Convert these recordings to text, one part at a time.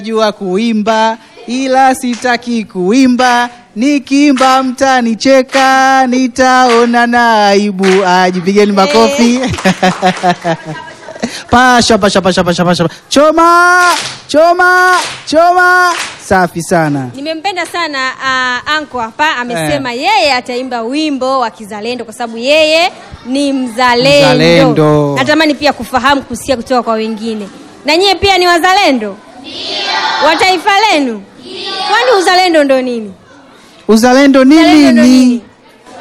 jua kuimba ila sitaki kuimba, nikiimba mtanicheka, nitaona na aibu. Ajipigeni makofi. Pasha pasha pasha pasha pasha, choma choma choma, safi sana. Nimempenda sana uh, anko hapa amesema yeye ataimba wimbo wa kizalendo kwa sababu yeye ni mzalendo. Mzalendo. Natamani pia kufahamu kusikia kutoka kwa wengine, na nyie pia ni wazalendo wa taifa lenu? Kwani uzalendo ndo nini? Uzalendo ni Uzalendo ndo nini? nini?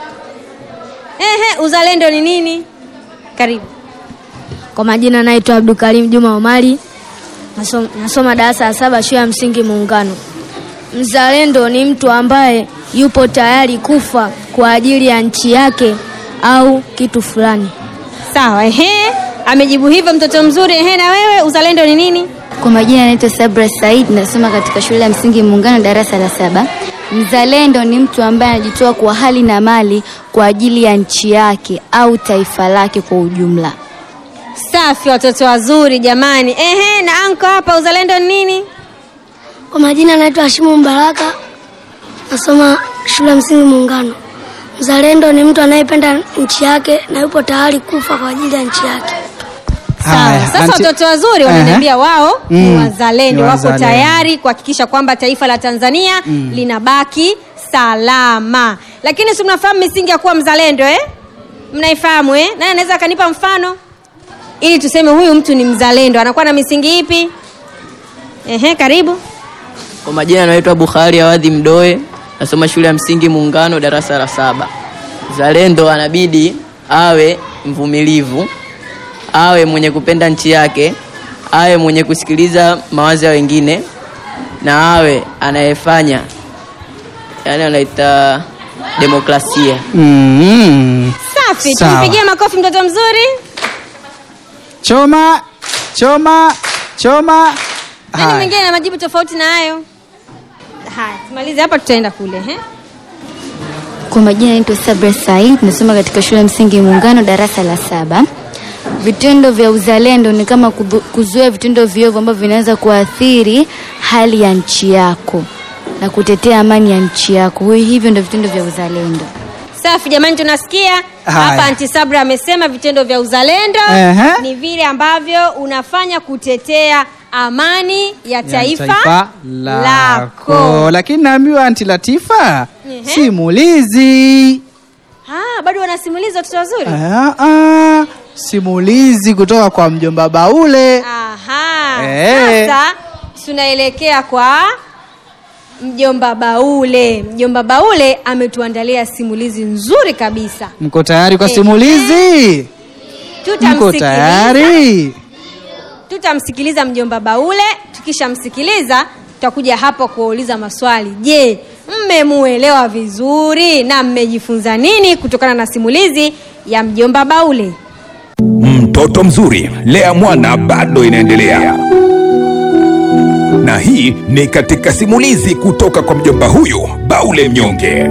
Ehe, uzalendo ni nini? Karibu. Kwa majina naitwa Abdukarim Juma Omari, nasoma, nasoma darasa la saba shule ya msingi Muungano. Mzalendo ni mtu ambaye yupo tayari kufa kwa ajili ya nchi yake au kitu fulani. Sawa, ehe, amejibu hivyo mtoto mzuri. Ehe, na wewe uzalendo ni nini? Kwa majina naitwa Sabra Said, nasoma katika shule ya msingi Muungano, darasa la saba. Mzalendo ni mtu ambaye anajitoa kwa hali na mali kwa ajili ya nchi yake au taifa lake kwa ujumla. Safi, watoto wazuri jamani. Ehe, na anko hapa, uzalendo ni nini? Kwa majina naitwa Hashimu Mbaraka, nasoma shule ya msingi Muungano. Mzalendo ni mtu anayependa nchi yake na yupo tayari kufa kwa ajili ya nchi yake. Sawa. Haya, Sasa anti- watoto wazuri Ehe. wananiambia wao ni Mm, wazalendo, ni wako wazalendo. tayari kuhakikisha kwamba taifa la Tanzania linabaki salama. Lakini si mnafahamu misingi ya kuwa mzalendo eh? Mnaifahamu eh? Nani anaweza akanipa mfano ili tuseme huyu mtu ni mzalendo? Anakuwa na misingi ipi? Ehe, karibu. Kwa majina naitwa Bukhari Awadhi Mdoe, nasoma shule ya msingi Muungano, darasa la saba. Zalendo anabidi awe mvumilivu, awe mwenye kupenda nchi yake, awe mwenye kusikiliza mawazo ya wengine, na awe anayefanya, yani anaita demokrasia. Mm. Safi, Sawa. tumpigie makofi mtoto mzuri. Choma choma choma. Nani Haya. mwingine na majibu tofauti na hayo? Haya, tumalize hapa, tutaenda kule eh? Kwa majina naitwa Sabra Said, nasoma katika shule ya msingi Muungano, darasa la saba. Vitendo vya uzalendo ni kama kudhu- kuzuia vitendo viovu ambavyo vinaweza kuathiri hali ya nchi yako na kutetea amani ya nchi yako. Huyu hivyo ndio vitendo vya uzalendo. Safi jamani, tunasikia Haya. hapa. Anti Sabra amesema vitendo vya uzalendo Ehe. ni vile ambavyo unafanya kutetea amani ya Ya taifa, taifa lako. Lakini naambiwa Anti Latifa, Ehe. simulizi Ah, bado wanasimuliza watoto wazuri. Ah, ah, simulizi kutoka kwa mjomba Baule. Aha. Eh. Sasa tunaelekea kwa mjomba Baule. Mjomba Baule ametuandalia simulizi nzuri kabisa. Mko tayari kwa Eh, simulizi? Mko Tutamsikiliza. tayari? tutamsikiliza mjomba Baule. Tukishamsikiliza tutakuja hapa kuwauliza maswali. Je, mmemuelewa vizuri na mmejifunza nini kutokana na simulizi ya mjomba Baule? Mtoto mzuri, lea mwana bado inaendelea, na hii ni katika simulizi kutoka kwa mjomba huyu Baule Mnyonge.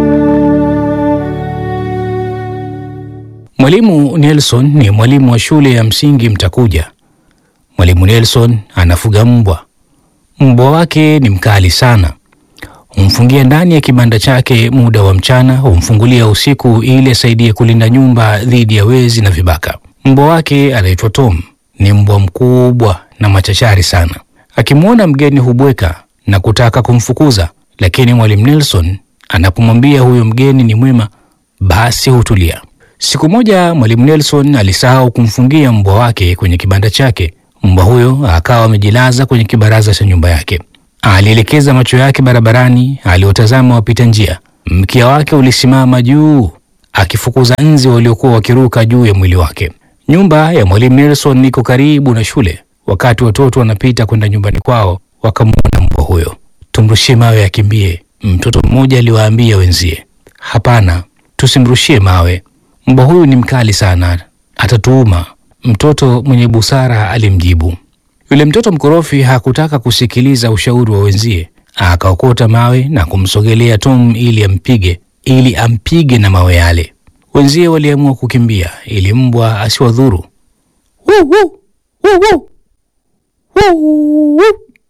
Mwalimu Nelson ni mwalimu wa shule ya msingi Mtakuja. Mwalimu Nelson anafuga mbwa. Mbwa wake ni mkali sana. Humfungia ndani ya kibanda chake muda wa mchana, humfungulia usiku ili asaidie kulinda nyumba dhidi ya wezi na vibaka. Mbwa wake anaitwa Tom. Ni mbwa mkubwa na machachari sana. Akimwona mgeni hubweka na kutaka kumfukuza, lakini mwalimu Nelson anapomwambia huyo mgeni ni mwema, basi hutulia. Siku moja mwalimu Nelson alisahau kumfungia mbwa wake kwenye kibanda chake. Mbwa huyo akawa amejilaza kwenye kibaraza cha nyumba yake. Alielekeza macho yake barabarani, aliotazama wapita njia. Mkia wake ulisimama juu, akifukuza nzi waliokuwa wakiruka juu ya mwili wake. Nyumba ya mwalimu Nelson iko karibu na shule. Wakati watoto wanapita kwenda nyumbani kwao, wakamwona mbwa huyo. Tumrushie mawe akimbie, mtoto mmoja aliwaambia wenzie. Hapana, tusimrushie mawe, mbwa huyu ni mkali sana, atatuuma. Mtoto mwenye busara alimjibu. Yule mtoto mkorofi hakutaka kusikiliza ushauri wa wenzie, akaokota mawe na kumsogelea Tom ili ampige, ili ampige na mawe yale. Wenzie waliamua kukimbia ili mbwa asiwadhuru. Wuu, wuu, wuu, wuu. Wuu, wuu.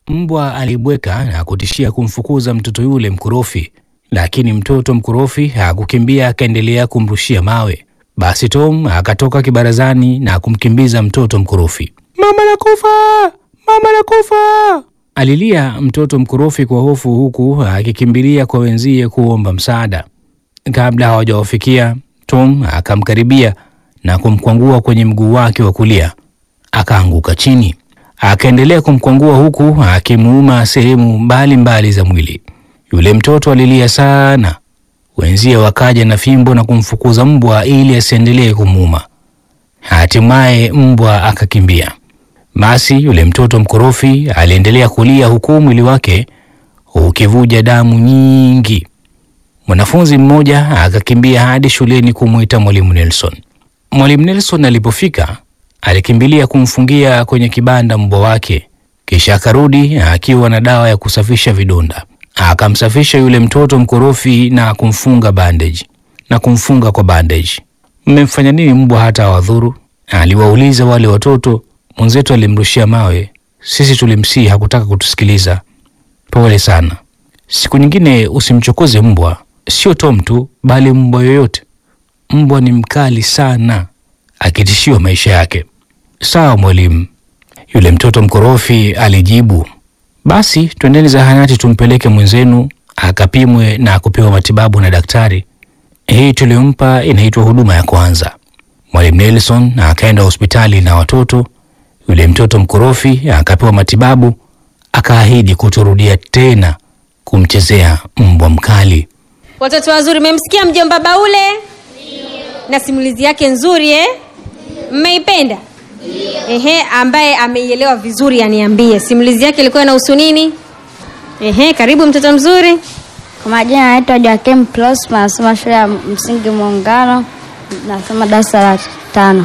Mbwa alibweka na kutishia kumfukuza mtoto yule mkorofi, lakini mtoto mkorofi hakukimbia, akaendelea kumrushia mawe. Basi Tom akatoka kibarazani na kumkimbiza mtoto mkorofi. Mama nakufa, mama nakufa, alilia mtoto mkorofi kwa hofu, huku akikimbilia kwa wenzie kuomba msaada. Kabla hawajawafikia, Tom akamkaribia na kumkwangua kwenye mguu wake wa kulia, akaanguka chini. Akaendelea kumkwangua huku akimuuma sehemu mbalimbali za mwili. Yule mtoto alilia sana. Wenzie wakaja na fimbo na kumfukuza mbwa ili asiendelee kumuuma. Hatimaye mbwa akakimbia. Basi yule mtoto mkorofi aliendelea kulia huku mwili wake ukivuja damu nyingi. Mwanafunzi mmoja akakimbia hadi shuleni kumwita mwalimu Nelson. Mwalimu Nelson alipofika alikimbilia kumfungia kwenye kibanda mbwa wake, kisha akarudi akiwa na dawa ya kusafisha vidonda. Akamsafisha yule mtoto mkorofi na kumfunga bandage na kumfunga kwa bandage. Mmemfanya nini mbwa hata awadhuru? Aliwauliza wale watoto. Mwenzetu alimrushia mawe, sisi tulimsii, hakutaka kutusikiliza. Pole sana. Siku nyingine usimchokoze mbwa, sio Tom tu, bali mbwa yoyote. Mbwa ni mkali sana, akitishiwa maisha yake. Sawa mwalimu, yule mtoto mkorofi alijibu. Basi twendeni zahanati tumpeleke mwenzenu akapimwe na kupewa matibabu na daktari. Hii tuliyompa inaitwa huduma ya kwanza. Mwalimu Nelson akaenda hospitali na watoto. Yule mtoto mkorofi akapewa matibabu, akaahidi kutorudia tena kumchezea mbwa mkali. Watoto wazuri, mmemsikia mjomba Baule na simulizi yake nzuri eh? Mmeipenda? Ehe, ambaye ameielewa vizuri aniambie simulizi yake ilikuwa inahusu nini? Ehe, karibu mtoto mzuri. Kwa majina naitwa Joakim Prosper, nasoma shule ya msingi Muungano, nasoma darasa la tano.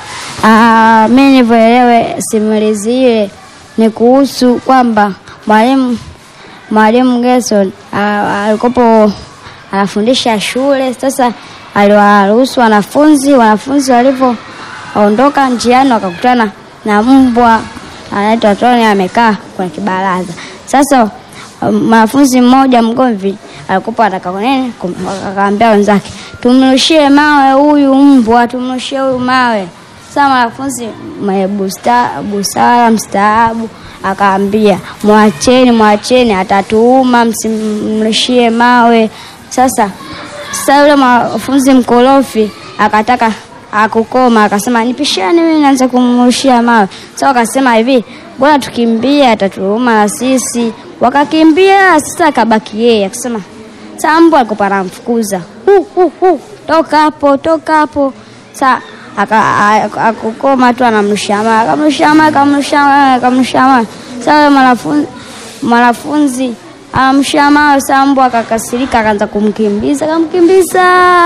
Ah, mi nilivyoelewe simulizi ile ni kuhusu kwamba mwalimu mwalimu Gerson ah, alikopo anafundisha shule. Sasa aliwaruhusu wanafunzi, wanafunzi walivyoondoka njiani wakakutana na mbwa anaitwa Tony amekaa kwenye kibaraza. Sasa um, mwanafunzi mmoja mgomvi alikuwa anataka nini, kum- akaambia wenzake tumrushie mawe huyu mbwa, tumrushie huyu mawe. Sasa mwanafunzi mwenye busta- busara mstaabu akaambia mwacheni, mwacheni, atatuuma, msimrushie mawe. Sasa sasa yule mwanafunzi mkorofi akataka akukoma, akasema nipishane mimi naanza kumrushia mawe. Sasa wakasema hivi, bwana tukimbie, atatuuma na sisi. Wakakimbia, sasa akabaki yeye akasema, sasa mbwa alikuwa anamfukuza hu hu hu, toka hapo, toka hapo. Sasa aka- a- akukoma tu anamrushia mawe, akamrushia mawe, akamrushia mawe, akamrushia mawe. Sasa yule mwanafunzi mwanafunzi amsha mawe, sasa mbwa akakasirika, akaanza kumkimbiza, akamkimbiza.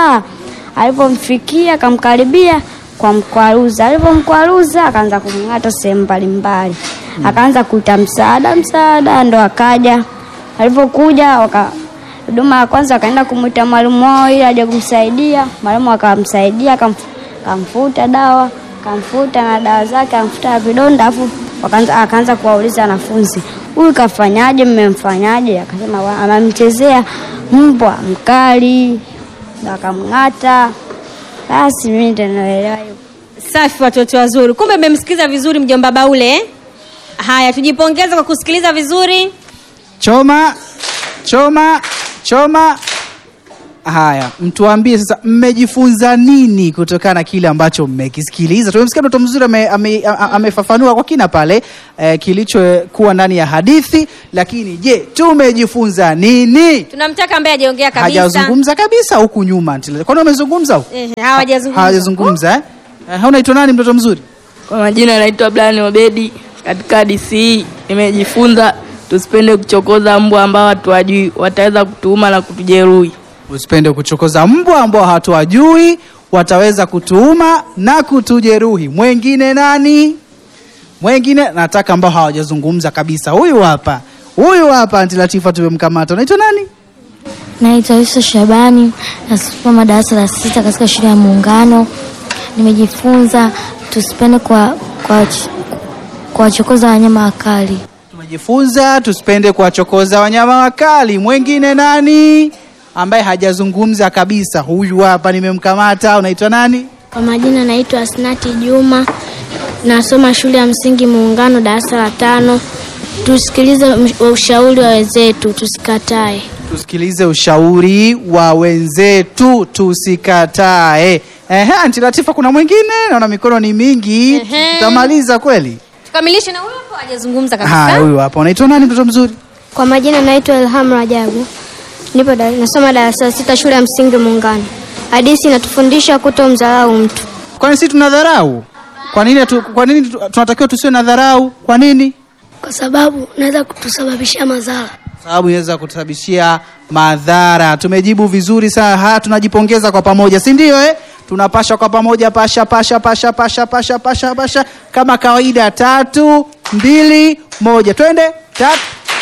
Alipomfikia akamkaribia kwa mkwaruza, alipomkwaruza akaanza kumng'ata sehemu mbalimbali, akaanza kuita msaada, msaada, ndo akaja. Alipokuja waka huduma ya kwanza akaenda kumwita mwalimu wao ili aje kumsaidia. Mwalimu akamsaidia, akamf- akamfuta dawa, akamfuta na dawa zake, akamfuta na vidonda, afu wakaanza akaanza kuwauliza wanafunzi, huyu kafanyaje? Mmemfanyaje? Akasema "Wa- anamchezea mbwa mkali, ndo akamng'ata. Basi mimi ndo naelewa hivyo. Safi watoto wazuri, kumbe mmemsikiliza vizuri mjomba Baule eh? Haya, tujipongeze kwa kusikiliza vizuri. Choma, choma, choma. Haya, mtuambie sasa, mmejifunza nini kutokana na kile ambacho mmekisikiliza? Tumemsikia mtoto mzuri ame- ame- a- amefafanua kwa kina pale eh, kilichokuwa ndani ya hadithi, lakini je, tumejifunza nini? Tunamtaka ambaye hajaongea kabisa. Hajazungumza kabisa huku nyuma. Ntile- Kwani wamezungumza huku? Eh, hawajazungumza. Hawajazungumza eh? Eh, unaitwa nani mtoto mzuri? Kwa majina naitwa Brian Obedi. Katika DC nimejifunza tusipende kuchokoza mbwa ambao hatuwajui, wataweza kutuuma na kutujeruhi. Usipende kuchokoza mbwa ambao hatuwajui, wataweza kutuuma na kutujeruhi. Mwengine nani? Mwengine nataka ambao hawajazungumza kabisa. Huyu hapa, huyu hapa, Anti Latifa tumemkamata. Unaitwa nani? Naitwa Yusuf Shabani, nasoma darasa la sita katika shule ya Muungano. Nimejifunza tusipende kwa kwa kuwachokoza wanyama wakali. tumejifunza tusipende kuwachokoza wanyama wakali. Mwengine nani ambaye hajazungumza kabisa? Huyu hapa nimemkamata. Unaitwa nani? Kwa majina naitwa Asnati Juma, nasoma shule ya msingi Muungano, darasa la tano. Tusikilize msh- ushauri wa wenzetu, tusikatae. Tusikilize ushauri wa wenzetu, tusikatae. Ehe, Anti Latifa, kuna mwingine? Naona mikono ni mingi, Ehe. tutamaliza kweli? tukamilishe na huyo hapo hajazungumza Haya, kabisa huyu hapa. Unaitwa nani, mtoto mzuri? Kwa majina naitwa Ilham Rajabu, nipo da, nasoma darasa la sita shule ya msingi Muungano. Hadithi inatufundisha kutomdharau mtu. Kwani sisi tunadharau? Kwa nini hatu- kwa nini tu- tunatakiwa tusiwe na dharau? Kwa nini? kwa sababu unaweza kutusababishia madhara. sababu inaweza kutusababishia madhara. Tumejibu vizuri sana. Haya, tunajipongeza kwa pamoja, si ndio? Eh, tunapasha kwa pamoja, pasha pasha pasha pasha pasha pasha pasha, kama kawaida. Tatu, mbili, moja, twende. Tatu.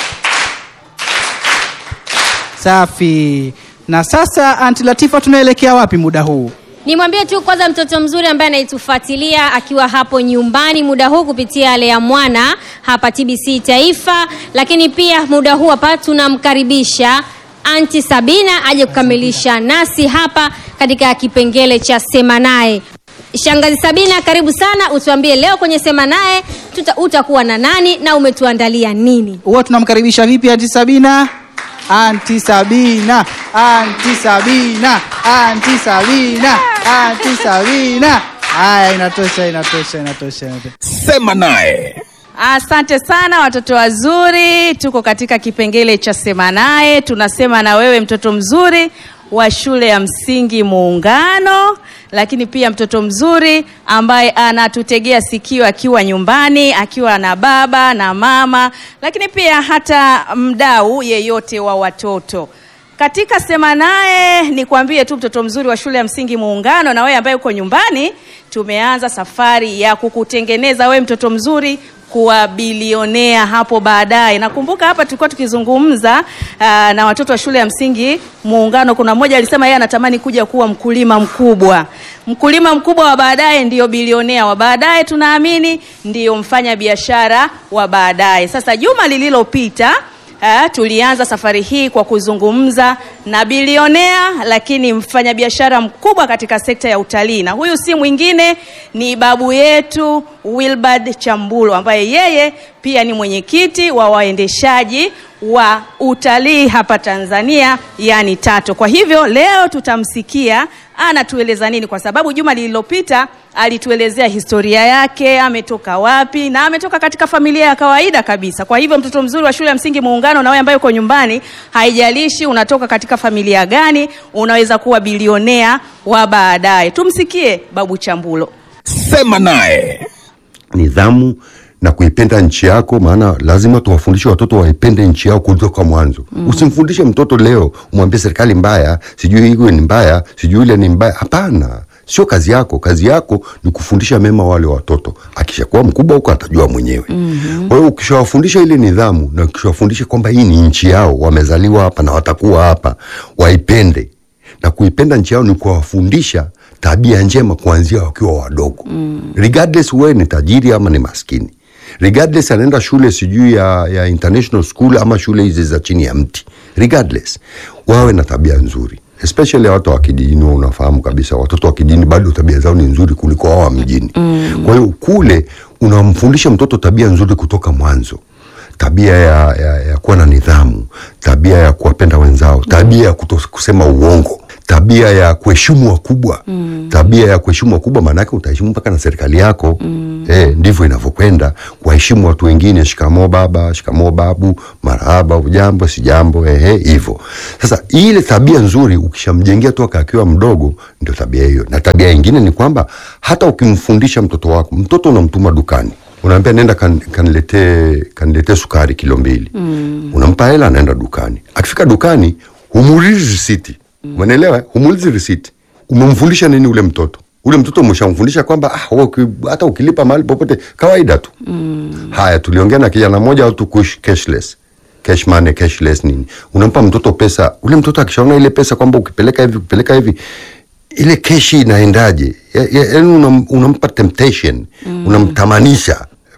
Safi. Na sasa, Anti Latifa, tunaelekea wapi muda huu? nimwambie tu kwanza mtoto mzuri ambaye anaitufuatilia akiwa hapo nyumbani muda huu kupitia Lea Mwana hapa TBC Taifa, lakini pia muda huu hapa tunamkaribisha Anti Sabina aje kukamilisha nasi hapa katika kipengele cha Sema Naye. Shangazi Sabina, karibu sana, utuambie leo kwenye Sema Naye tuta- utakuwa na nani na umetuandalia nini? Huwa tunamkaribisha vipi Anti Sabina? Anti Sabina, Anti Sabina, Anti Sabina, Anti Sabina. Haya, inatosha, inatosha, inatosha, inatosha. Sema naye. Asante sana watoto wazuri, tuko katika kipengele cha sema naye. Tunasema na wewe mtoto mzuri wa shule ya msingi Muungano, lakini pia mtoto mzuri ambaye anatutegea sikio akiwa nyumbani, akiwa na baba na mama, lakini pia hata mdau yeyote wa watoto. Katika sema naye nikwambie tu mtoto mzuri wa shule ya msingi Muungano, na wewe ambaye uko nyumbani, tumeanza safari ya kukutengeneza wewe mtoto mzuri kuwa bilionea hapo baadaye. Nakumbuka hapa tulikuwa tukizungumza aa, na watoto wa shule ya msingi Muungano, kuna mmoja alisema yeye anatamani kuja kuwa mkulima mkubwa. Mkulima mkubwa wa baadaye ndiyo bilionea wa baadaye, tunaamini ndiyo mfanya biashara wa baadaye. Sasa juma lililopita Eh, tulianza safari hii kwa kuzungumza na bilionea lakini mfanyabiashara mkubwa katika sekta ya utalii, na huyu si mwingine ni babu yetu Wilbard Chambulo ambaye yeye pia ni mwenyekiti wa waendeshaji wa utalii hapa Tanzania, yani TATO. Kwa hivyo leo tutamsikia anatueleza nini, kwa sababu juma lililopita alituelezea historia yake, ametoka wapi, na ametoka katika familia ya kawaida kabisa. Kwa hivyo mtoto mzuri wa shule ya msingi Muungano, na wewe ambaye uko nyumbani, haijalishi unatoka katika familia gani, unaweza kuwa bilionea wa baadaye. Tumsikie babu Chambulo. Sema naye. nidhamu na kuipenda nchi yako, maana lazima tuwafundishe watoto waipende nchi yao kutoka mwanzo. Mm. Usimfundishe mtoto leo umwambie serikali mbaya, sijui hiyo ni mbaya, sijui ile ni mbaya. Hapana, sio kazi yako. Kazi yako ni kufundisha mema wale watoto. Akishakuwa mkubwa huko atajua mwenyewe. Mm-hmm. Kwa hiyo ukishawafundisha ile nidhamu na ukishawafundisha kwamba hii ni nchi yao, wamezaliwa hapa na watakuwa hapa, waipende na kuipenda nchi yao ni kuwafundisha tabia njema kuanzia wakiwa wadogo mm. regardless wewe ni tajiri ama ni maskini regardless anaenda shule sijui ya, ya international school ama shule hizi za chini ya mti regardless wawe na tabia nzuri especially watu wa kijijini wewe unafahamu kabisa watoto wa kijijini bado tabia zao ni nzuri kuliko wao wa mjini mm. kwa hiyo kule unamfundisha mtoto tabia nzuri kutoka mwanzo tabia ya, ya, ya kuwa na nidhamu, tabia ya kuwapenda wenzao, tabia ya kuto kusema uongo, tabia ya kuheshimu wakubwa mm. tabia ya kuheshimu wakubwa, maanake utaheshimu mpaka na serikali yako mm. eh, ndivyo inavyokwenda. Kuwaheshimu watu wengine, shikamoo baba, shikamoo babu, marahaba, ujambo, sijambo, ehe, hivyo. Sasa ile tabia nzuri ukishamjengea toka akiwa mdogo, ndio tabia hiyo. Na tabia nyingine ni kwamba hata ukimfundisha mtoto wako, mtoto unamtuma dukani unaambia nenda kan, kaniletee kaniletee sukari kilo mbili mm. unampa hela anaenda dukani akifika dukani humuulizi risiti mm. umeelewa humuulizi risiti umemfundisha nini ule mtoto ule mtoto umeshamfundisha kwamba ah, wewe uki- hata ukilipa mahali popote kawaida tu mm. haya tuliongea na kijana mmoja watu kuishi cashless cash money cashless nini unampa mtoto pesa ule mtoto akishaona ile pesa kwamba ukipeleka hivi ukipeleka hivi ile keshi inaendaje Ya- ya- yaani unam, unampa temptation mm. unamtamanisha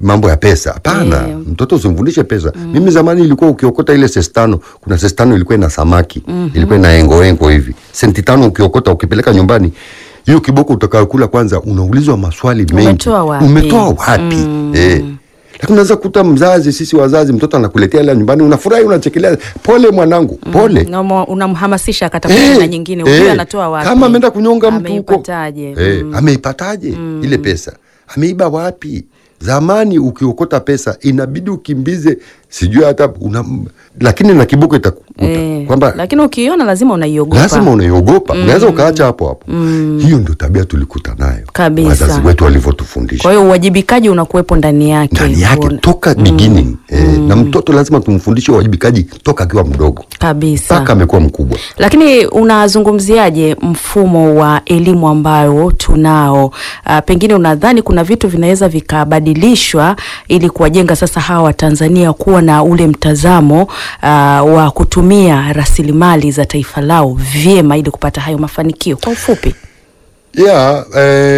mambo ya pesa hapana Eh. mtoto usimfundishe pesa mimi zamani ilikuwa ukiokota ile sesi tano kuna sesi tano ilikuwa ina samaki ilikuwa ina engoengo hivi senti tano ukiokota ukipeleka nyumbani hiyo kiboko utakayokula kwanza unaulizwa maswali mengi Umetoa wapi? umetoa wapi eh. lakini unaweza kuta mzazi sisi wazazi mtoto anakuletea ila nyumbani unafurahi unachekelea pole mwanangu pole Na umo- unamhamasisha akatafuta Eh, na nyingine eh, huyu anatoa wapi kama ameenda kunyonga mtu huko Ameipataje? eh, ameipataje ile pesa ameiba wapi zamani ukiokota pesa inabidi ukimbize sijui hata una, lakini na kiboko itakukuta Eh, kwamba lakini ukiiona lazima unaiogopa lazima unaiogopa unaweza ukaacha hapo hapo hiyo ndio tabia tulikuta nayo Kabisa. wazazi wetu walivyotufundisha kwa hiyo uwajibikaji unakuwepo ndani yake ndani yake Una- toka beginning eh, na mtoto lazima tumfundishe uwajibikaji toka akiwa mdogo kabisa mpaka amekuwa mkubwa lakini unazungumziaje mfumo wa elimu ambayo tunao uh, pengine unadhani kuna vitu vinaweza vikabadilishwa ili kuwajenga sasa hawa watanzania kuwa na ule mtazamo uh, wa kutumia rasilimali za taifa lao vyema ili kupata hayo mafanikio kwa ufupi yeah,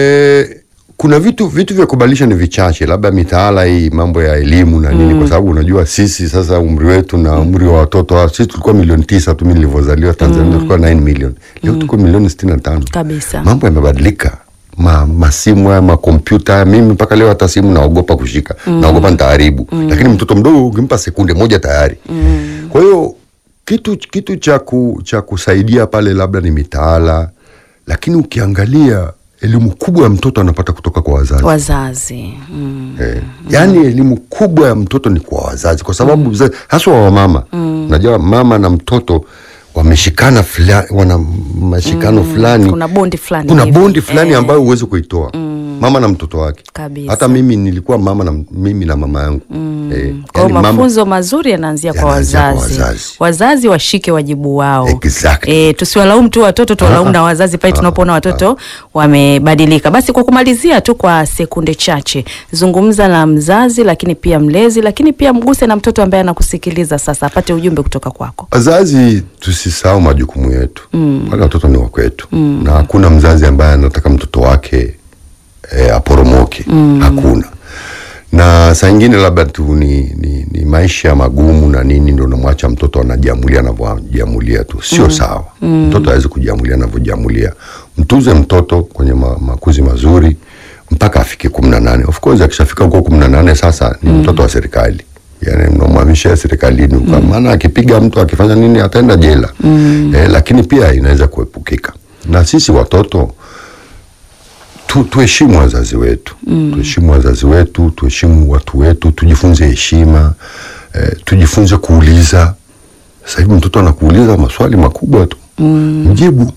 eh, kuna vitu vitu vya kubadilisha ni vichache labda mitaala hii mambo ya elimu na nini kwa sababu unajua sisi sasa umri wetu na umri wa watoto wa- sisi tulikuwa milioni tisa tu mi nilivyozaliwa tanzania tulikuwa 9 million leo tuko milioni sitini na tano kabisa mambo yamebadilika ma, masimu haya makompyuta haya mimi mpaka leo hata simu naogopa kushika naogopa nitaharibu lakini mtoto mdogo ukimpa sekunde moja tayari kwa hiyo kitu kitu cha ku, cha kusaidia pale labda ni mitaala lakini ukiangalia elimu kubwa ya mtoto anapata kutoka kwa wazazi wazazi mm. Eh, yaani elimu kubwa ya mtoto ni kwa wazazi kwa sababu mm. haswa wa mama mm. najua mama na mtoto wameshikana fula, wana mashikano fulani kuna bondi fulani kuna hivi. bondi fulani Eh. ambayo huwezi kuitoa mama na mtoto wake Kabisa. hata mimi nilikuwa mama na mimi na mama yangu eh, kwa hiyo yaani mama- mafunzo mazuri yanaanzia kwa Yanaanzia kwa wazazi. wazazi. wazazi washike wajibu wao Exactly. e, tusiwalaumu tu watoto tuwalaumu Ah, na wazazi pale ah, tunapoona watoto wamebadilika basi kwa kumalizia tu kwa sekunde chache zungumza na mzazi lakini pia mlezi lakini pia mguse na mtoto ambaye anakusikiliza sasa apate ujumbe kutoka kwako wazazi tusisahau majukumu yetu mm. wale watoto ni wakwetu mm. na hakuna mzazi ambaye anataka mtoto wake e, aporomoke mm. hakuna na saa ingine labda tu ni, ni, ni maisha magumu na nini ndo namwacha mtoto anajiamulia anavyojiamulia tu sio mm. sawa mm. mtoto awezi kujiamulia anavyojiamulia mtuze mtoto kwenye ma, makuzi mazuri mpaka afike kumi na nane of course akishafika huko kumi na nane sasa ni mm. mtoto wa serikali yani mnamhamisha serikalini mm. maana akipiga mtu akifanya nini ataenda jela mm. eh, lakini pia inaweza kuepukika na sisi watoto tu, tuheshimu wazazi wetu mm. tuheshimu wazazi wetu tuheshimu watu wetu tujifunze heshima eh, tujifunze kuuliza sasa hivi mtoto anakuuliza maswali makubwa tu mm. mjibu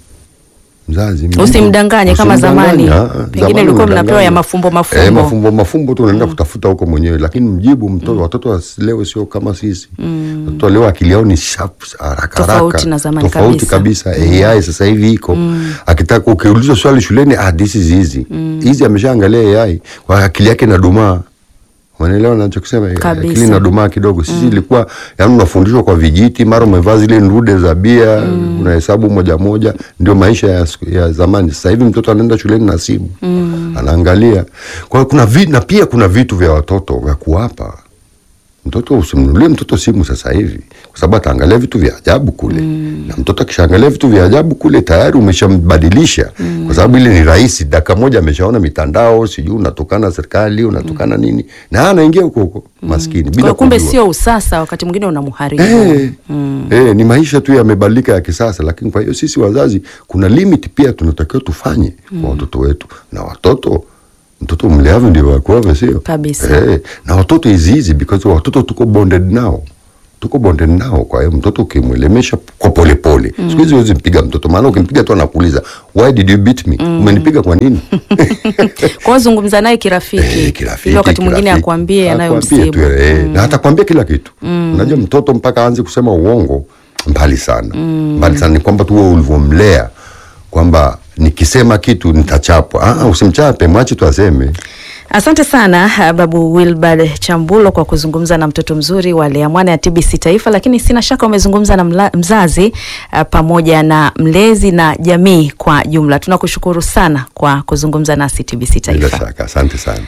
mzazi mjibu. Usimdanganye kama Usimdanganye, zamani. ah, ah, Pengine zamani ulikuwa mnapewa unadanganya. ya mafumbo mafumbo. eh, mafumbo mafumbo tu unaenda kutafuta huko mwenyewe lakini mjibu mtoto watoto wa leo sio kama sisi watoto wa leo akili yao ni sharp haraka Tofauti haraka na zamani tofauti kabisa. kabisa AI sasa hivi iko akitaka ukiulizwa swali shuleni ah this is easy easy ameshaangalia AI kwa akili yake inadumaa Unaelewa nachokisema? Kabisa. Akili inadumaa kidogo. Sisi ilikuwa yani unafundishwa kwa vijiti, mara umevaa zile ndude za bia, unahesabu moja moja, ndio maisha ya, siku- ya zamani. Sasa hivi mtoto anaenda shuleni na simu anaangalia. Kwa hiyo kuna vi, na pia kuna vitu vya watoto vya kuwapa mtoto. Usimnunulie mtoto simu sasa hivi, kwa sababu ataangalia vitu vya ajabu kule na mtoto akishaangalia vitu vya ajabu kule tayari umeshambadilisha kwa sababu ile ni rahisi, dakika moja ameshaona mitandao, sijui unatukana serikali, unatukana nini, na anaingia huko huko maskini bila kwa kumbe kujua. sio usasa wakati mwingine unamharibu Eh, eh, ni maisha tu yamebadilika ya kisasa, lakini kwa hiyo sisi wazazi kuna limit pia tunatakiwa tufanye kwa watoto wetu, na watoto mtoto mleavyo ndio wakuavyo, sio Kabisa. eh, na watoto is easy because watoto tuko bonded nao tuko bonded nao. Kwa hiyo mtoto ukimwelemesha kwa polepole mm. siku hizi huwezi mpiga mtoto, maana ukimpiga tu anakuuliza why did you beat me, umenipiga kwa nini? kwa hiyo zungumza naye kirafiki Eh, kirafiki, ili wakati mwingine kirafiki. akwambie Akwambie yanayomsibu tu, eh, na atakwambia kila kitu unajua mtoto mpaka aanze kusema uongo mbali sana mbali sana ni kwamba tu wewe ulivyomlea kwamba nikisema kitu nitachapwa ah, usimchape mwache tu aseme Asante sana ah, Babu Wilbard Chambulo kwa kuzungumza na mtoto mzuri wa Lea Mwana ya TBC Taifa, lakini sina shaka umezungumza na mla, mzazi ah, pamoja na mlezi na jamii kwa jumla. Tunakushukuru sana kwa kuzungumza nasi TBC bila Taifa. shaka asante sana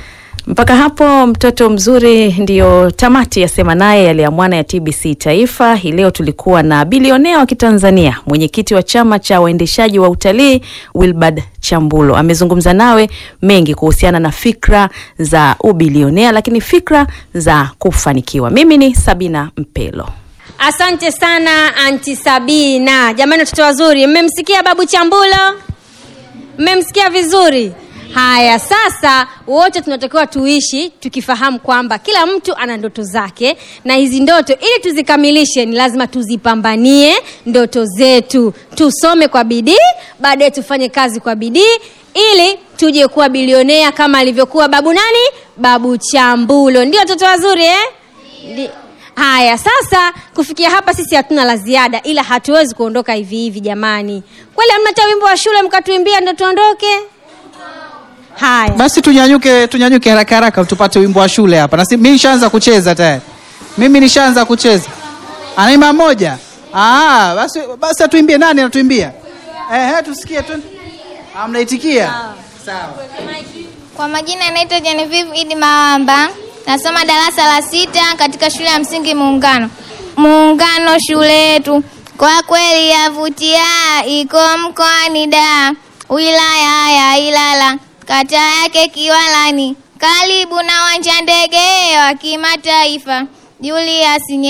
Mpaka hapo mtoto mzuri, ndiyo tamati ya sema naye yaliamwana ya TBC Taifa. Hii leo tulikuwa na bilionea wa Kitanzania, mwenyekiti wa chama cha waendeshaji wa utalii Wilbard Chambulo. Amezungumza nawe mengi kuhusiana na fikra za ubilionea, lakini fikra za kufanikiwa. Mimi ni Sabina Mpelo. Asante sana anti Sabina. Jamani, watoto wazuri, mmemsikia babu Chambulo? Mmemsikia vizuri? Haya, sasa wote tunatakiwa tuishi tukifahamu kwamba kila mtu ana ndoto zake, na hizi ndoto ili tuzikamilishe ni lazima tuzipambanie ndoto zetu, tusome kwa bidii, baadaye tufanye kazi kwa bidii ili tuje kuwa bilionea kama alivyokuwa babu nani, babu Chambulo. Ndio watoto wazuri eh? Ndi- Haya, sasa kufikia hapa sisi hatuna la ziada, ila hatuwezi kuondoka hivi hivi jamani. Kweli hamna hata wimbo wa shule mkatuimbia ndo tuondoke? Haya, basi tunyanyuke tunyanyuke haraka haraka tupate wimbo wa shule hapa na si- mimi nishaanza kucheza tayari mimi nishaanza kucheza anaimba moja ah, basi basi atuimbie nani anatuimbia ehe tusikie tu Ah, mnaitikia sawa Kwa majina yanaitwa Genevieve Idi Mawamba, nasoma darasa la sita katika shule ya msingi Muungano. Muungano shule yetu kwa kweli yavutia, iko mkoani Dar, wilaya ya Ilala, kata yake Kiwalani, karibu na uwanja ndege wa kimataifa Julius Nyerere.